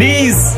Diz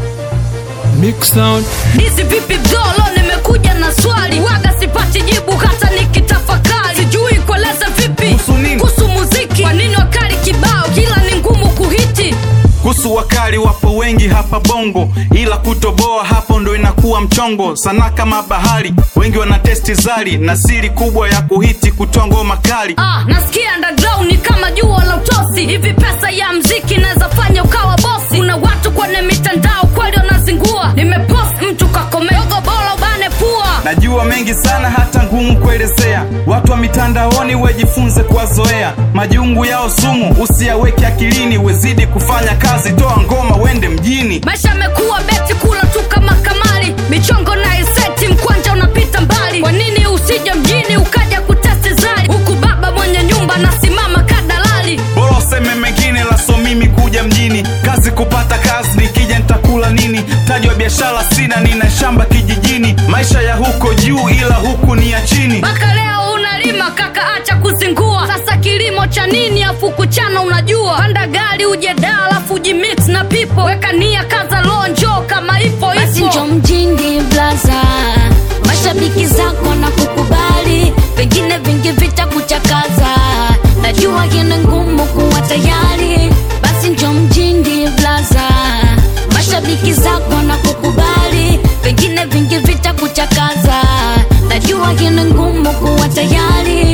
Mix sound. Dizi vipi bdolo, nimekuja na swali, waga sipati jibu hata nikitafakari, sijui kueleza vipi Kuhusu nini? kuhusu muziki. Kwa nini wakali kibao kila ni ngumu kuhiti? kuhusu wakali wapo wengi hapa bongo ila kutoboa hapo ndo inakuwa mchongo sana kama bahari wengi wana testi zali na siri kubwa ya kuhiti kutoa ngoma kali Ah, nasikia underground ni kama jua la utosi. Hivi pesa ya mziki naweza fanya ukawa bosi? Kuna watu kwenye mitandao kweli wanazingua. Nimepost mtu kakomeogo, bora ubane pua. najua mengi sana hata ngumu kuelezea watu wa mitandaoni wejifunze kuwazoea majungu yao sumu usiyaweke akilini wezidi kufanya kazi toa ngoma wende mjini Maisha yamekuwa beti, kula tu kama kamari, michongo na iseti, mkwanja unapita mbali. Kwa nini usije mjini ukaja kutesti zari, huku baba mwenye nyumba nasimama kadalali? bora useme mengine laso mimi kuja mjini kazi kupata kazi nikija nitakula nini taji wa biashara sina nina shamba kijijini maisha ya huko juu ila huku ni ya chini mpaka leo unalima kaka, acha kuzingua. Sasa kilimo cha nini afu kuchana? Unajua, panda gari uje da, alafu ujimix na pipo, weka nia, kaza lonjo kama ipo basi njo ipo. mjini blaza mashabiki zako na kukubali pengine vingi vita kuchakaza najua kina ngumu kuwa tayari basi njo mjini blaza mashabiki zako na kukubali pengine vingi vita kuchakaza najua kina ngumu kuwa tayari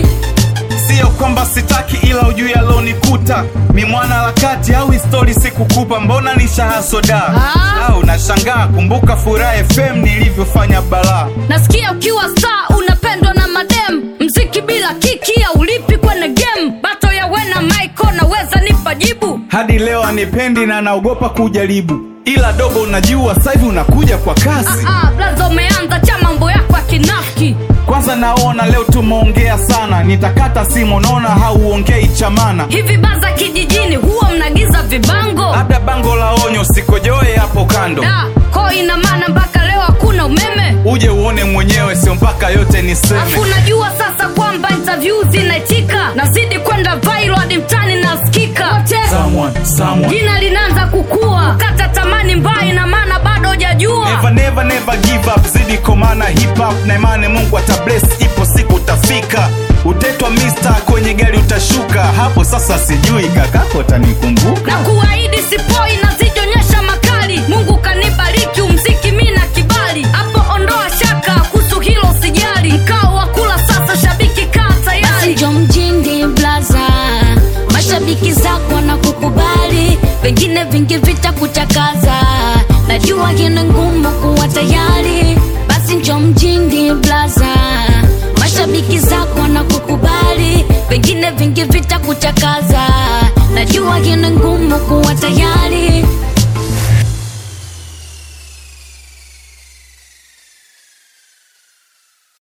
sio kwamba sitaki ila ujui alonikuta mi mwana harakati au histori sikukupa mbona ni shahasoda Ah. au nashangaa kumbuka furaha fm nilivyofanya balaa Nasikia ukiwa star unapendwa na madem, mziki bila kiki au ulipi kwenye game. Bato ya wena Michael, naweza nipa jibu? hadi leo anipendi na naogopa kujaribu ila dogo unajua sasa hivi unakuja kwa kasi Ah, blaza umeanza cha mambo yako ya kinafiki. kwanza naona leo tumeongea sana nitakata simu naona hauongei chamana Hivi baza kijijini huwa mnagiza vibango? labda bango la onyo sikojoe hapo kando Da, ko ina maana mpaka leo hakuna umeme? uje uone mwenyewe sio mpaka yote Afu niseme najua sasa kwamba interview zinaitika, nazidi kwenda viral hadi mtani nasikika. Wote someone, someone. jina linaanza kukua, kata tamani mbaya, ina maana bado hujajua. Never, never, never give up zidi komana hip hop na imani mungu atabless ipo siku utafika utetwa mister kwenye gari utashuka hapo sasa sijui kakako utanikumbuka na kuahidi sipoi nazijionyesha makali mungu kanibariki umziki mi na kibali hapo ondoa shaka kuhusu hilo sijali mkao wa kula sasa shabiki kaa basi tayari njo mjini blaza mashabiki zako na kukubali pengine vingi vita kuchakaza najua kina ngumu kuwa tayari basi njo mjini blaza mashabiki zako na kukubali pengine vingi vita kuchakaza najua kina ngumu kuwa tayari